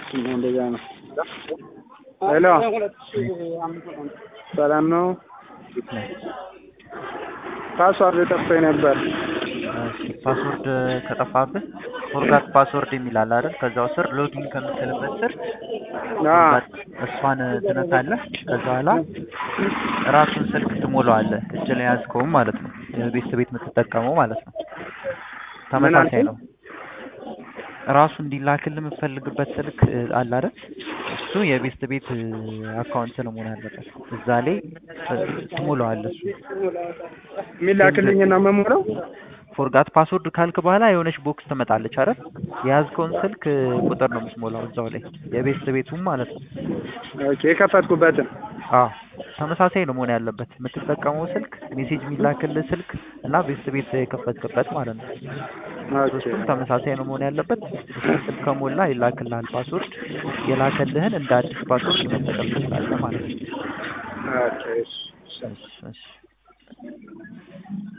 እንደዛ ነው። ሄሎ ሰላም ነው። ፓስዋርድ ጠፍቶኝ ነበር። ፓስወርድ ከጠፋብህ ፎርጋት ፓስወርድ የሚል አለ አይደል? ከዛው ስር ሎጊን ከምትልበት ስር እሷን ትነካለህ። ከዛ በኋላ ራሱን ስልክ ትሞላዋለህ። እጅ ላይ ያዝከውም ማለት ነው። የቤት ቤት የምትጠቀመው ማለት ነው። ተመሳሳይ ነው። ራሱ እንዲላክልህ የምትፈልግበት ስልክ አለ አይደል? እሱ የቤስት ቤት አካውንት ነው መሆን ያለበት። እዛ ላይ ትሞላዋለህ። እሱ የሚላክልኝ ነው የምሞላው። ፎርጋት ፓስወርድ ካልክ በኋላ የሆነች ቦክስ ትመጣለች አይደል? የያዝከውን ስልክ ቁጥር ነው የምትሞላው እዛው ላይ የቤስት ቤቱም ማለት ነው። ኦኬ የከፈትኩበትን አዎ ተመሳሳይ ነው መሆን ያለበት። የምትጠቀመው ስልክ ሜሴጅ የሚላክልህ ስልክ እና ቤስት ቤት የከፈትክበት ማለት ነው። ሶስቱም ተመሳሳይ ነው መሆን ያለበት። እሱ ስልክ ከሞላ ይላክልሃል ፓስወርድ። የላከልህን እንደ አዲስ ፓስወርድ መጠቀም ትችላለህ ማለት ነው። ኦኬ እሺ። እሺ እሺ